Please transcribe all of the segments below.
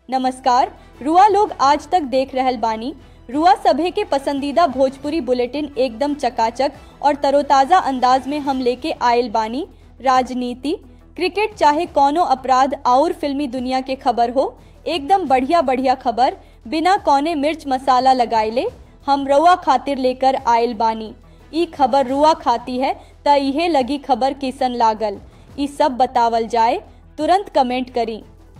नमस्कार रुआ लोग आज तक देख रहल बानी रुआ सभे के पसंदीदा भोजपुरी बुलेटिन एकदम चकाचक और तरोताज़ा अंदाज में हम लेके आयल बानी राजनीति क्रिकेट चाहे कौनो अपराध और फिल्मी दुनिया के खबर हो एकदम बढ़िया बढ़िया खबर बिना कौने मिर्च मसाला लगाइले हम रुआ खातिर लेकर आयल बानी ई खबर रुआ खाती है त इहे लगी खबर किसन लागल ई सब बतावल जाए तुरंत कमेंट करी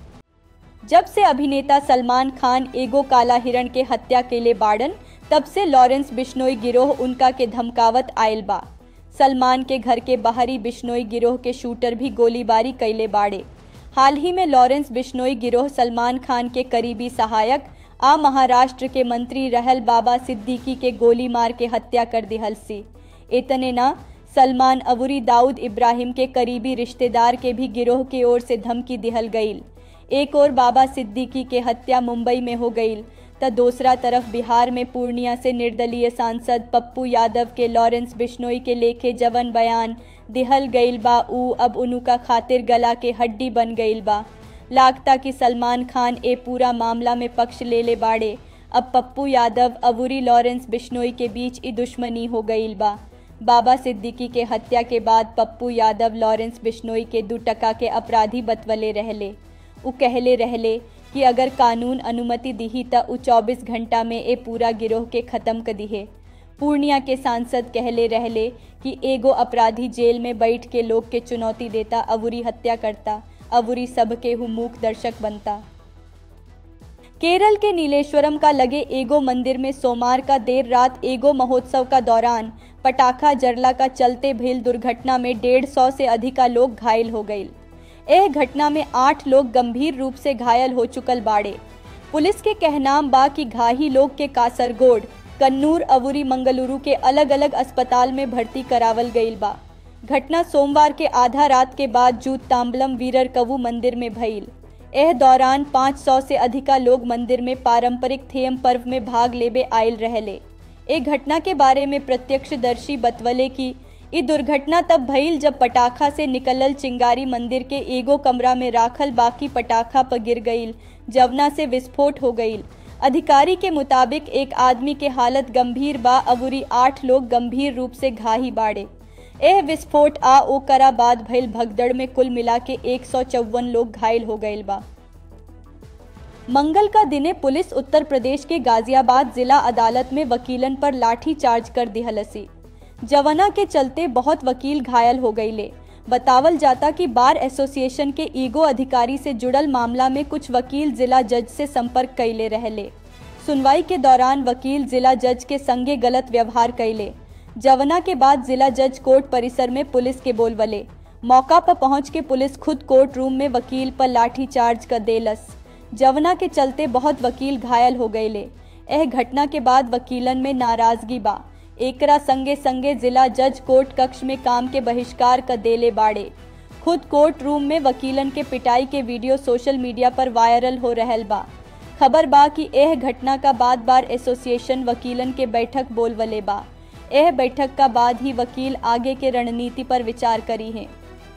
जब से अभिनेता सलमान खान एगो काला हिरण के हत्या केले बाड़न तब से लॉरेंस बिश्नोई गिरोह उनका के धमकावत आयल बा सलमान के घर के बाहरी बिश्नोई गिरोह के शूटर भी गोलीबारी कैले बाड़े हाल ही में लॉरेंस बिश्नोई गिरोह सलमान खान के करीबी सहायक आ महाराष्ट्र के मंत्री रहल बाबा सिद्दीकी के गोली मार के हत्या कर दिहल सी इतने ना सलमान अबुरी दाऊद इब्राहिम के करीबी रिश्तेदार के भी गिरोह की ओर से धमकी दिहल गईल एक और बाबा सिद्दीकी के हत्या मुंबई में हो गई त दूसरा तरफ बिहार में पूर्णिया से निर्दलीय सांसद पप्पू यादव के लॉरेंस बिश्नोई के लेखे जवन बयान दिहल गईल बा ऊ अब उनुका खातिर गला के हड्डी बन गईल बा लागता कि सलमान खान ए पूरा मामला में पक्ष ले ले बाड़े अब पप्पू यादव अबूरी लॉरेंस बिश्नोई के बीच ई दुश्मनी हो गईल बा बाबा सिद्दीकी के हत्या के बाद पप्पू यादव लॉरेंस बिश्नोई के दू टका के अपराधी बतवले रहले उ कहले रहले कि अगर कानून अनुमति दिही त उ 24 घंटा में ए पूरा गिरोह के खत्म कर दिहे पूर्णिया के सांसद कहले रहले कि एगो अपराधी जेल में बैठ के लोग के चुनौती देता अबूरी हत्या करता अबूरी सब के हुमूक दर्शक बनता केरल के नीलेश्वरम का लगे एगो मंदिर में सोमवार का देर रात एगो महोत्सव का दौरान पटाखा जरला का चलते भइल दुर्घटना में डेढ़ सौ से अधिका लोग घायल हो गए एह घटना में आठ लोग गंभीर रूप से घायल हो चुकल बाड़े पुलिस के कहनाम बा कि घाही लोग के कासरगोड कन्नूर अवुरी मंगलुरु के अलग अलग अस्पताल में भर्ती करावल गईल बा घटना सोमवार के आधा रात के बाद जूत तांबलम वीरर कवु मंदिर में भइल एह दौरान 500 से अधिका लोग मंदिर में पारंपरिक थेयम पर्व में भाग लेबे आयल रहले ए घटना के बारे में प्रत्यक्षदर्शी बतवले कि ई दुर्घटना तब भइल जब पटाखा से निकलल चिंगारी मंदिर के एगो कमरा में राखल बाकी पटाखा पर गिर गईल जवना से विस्फोट हो गईल अधिकारी के मुताबिक एक आदमी के हालत गंभीर बा अबुरी आठ लोग गंभीर रूप से घाही बाड़े एह विस्फोट आ ओकरा बाद भइल भगदड़ में कुल मिला के एक लोग घायल हो गईल बा मंगल का दिने पुलिस उत्तर प्रदेश के गाजियाबाद जिला अदालत में वकीलन पर लाठी चार्ज कर दिहलसी जवना के चलते बहुत वकील घायल हो गईले बतावल जाता कि बार एसोसिएशन के ईगो अधिकारी से जुड़ल मामला में कुछ वकील जिला जज से संपर्क कैले रहले सुनवाई के दौरान वकील जिला जज के संगे गलत व्यवहार कैले जवना के बाद जिला जज कोर्ट परिसर में पुलिस के बोलवले मौका पर पहुंच के पुलिस खुद कोर्ट रूम में वकील पर लाठी चार्ज कर देलस जवना के चलते बहुत वकील घायल हो गईले एह घटना के बाद वकीलन में नाराजगी बा एकरा संगे संगे जिला जज कोर्ट कक्ष में काम के बहिष्कार कर देले बाड़े खुद कोर्ट रूम में वकीलन के पिटाई के वीडियो सोशल मीडिया पर वायरल हो रहल बा खबर बा कि एह घटना का बाद बार एसोसिएशन वकीलन के बैठक बोलवले बा एह बैठक का बाद ही वकील आगे के रणनीति पर विचार करी है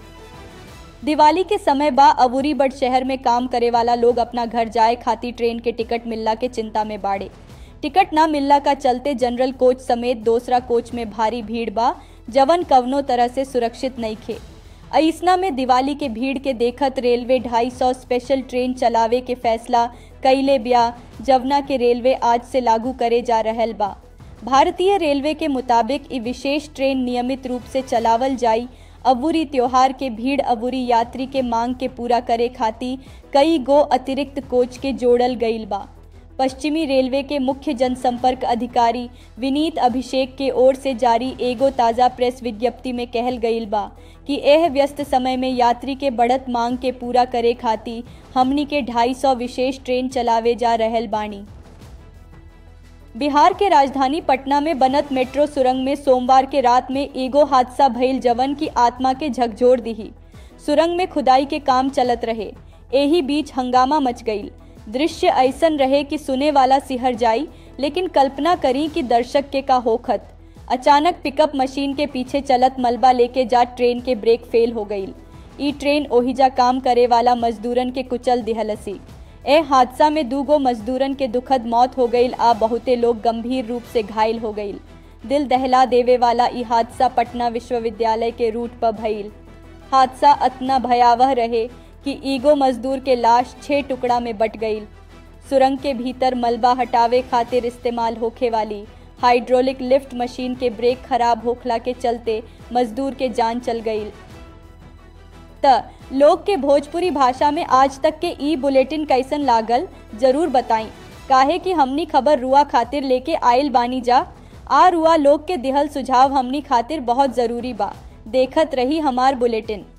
दिवाली के समय बा अबूरी बड़ शहर में काम करे वाला लोग अपना घर जाए खातिर ट्रेन के टिकट मिलला के चिंता में बाड़े टिकट ना मिलला का चलते जनरल कोच समेत दूसरा कोच में भारी भीड़ बा जवन कवनो तरह से सुरक्षित नहीं खे ऐसना में दिवाली के भीड़ के देखत रेलवे 250 स्पेशल ट्रेन चलावे के फैसला कैले ब्या जवना के रेलवे आज से लागू करे जा रहल बा भारतीय रेलवे के मुताबिक ई विशेष ट्रेन नियमित रूप से चलावल जाई अबूरी त्योहार के भीड़ अबूरी यात्री के मांग के पूरा करे खातिर कई गो अतिरिक्त कोच के जोड़ल गईल बा पश्चिमी रेलवे के मुख्य जनसंपर्क अधिकारी विनीत अभिषेक के ओर से जारी एगो ताज़ा प्रेस विज्ञप्ति में कहल गईल बा कि एह व्यस्त समय में यात्री के बढ़त मांग के पूरा करे खातिर हमनी के 250 विशेष ट्रेन चलावे जा रहल बानी बिहार के राजधानी पटना में बनत मेट्रो सुरंग में सोमवार के रात में एगो हादसा भइल जवन की आत्मा के झकझोर दिही सुरंग में खुदाई के काम चलत रहे एही बीच हंगामा मच गईल दृश्य ऐसन रहे कि सुने वाला सिहर जाई लेकिन कल्पना करी कि दर्शक के का होखत अचानक पिकअप मशीन के पीछे चलत मलबा लेके जा ट्रेन के ब्रेक फेल हो गईल ई ट्रेन ओहिजा काम करे वाला मजदूरन के कुचल दिहलसी ए हादसा में दूगो मजदूरन के दुखद मौत हो गईल आ बहुते लोग गंभीर रूप से घायल हो गईल दिल दहला देवे वाला ई हादसा पटना विश्वविद्यालय के रूट पर भइल हादसा अतना भयावह रहे कि ईगो मजदूर के लाश छह टुकड़ा में बट गईल सुरंग के भीतर मलबा हटावे खातिर इस्तेमाल होखे वाली हाइड्रोलिक लिफ्ट मशीन के ब्रेक खराब होखला के चलते मजदूर के जान चल गई त लोग के भोजपुरी भाषा में आज तक के ई बुलेटिन कैसन लागल जरूर बताई काहे कि हमनी खबर रुआ खातिर लेके आयल बानी जा आ रुआ लोग के दिहल सुझाव हमनी खातिर बहुत जरूरी बा देखत रही हमार बुलेटिन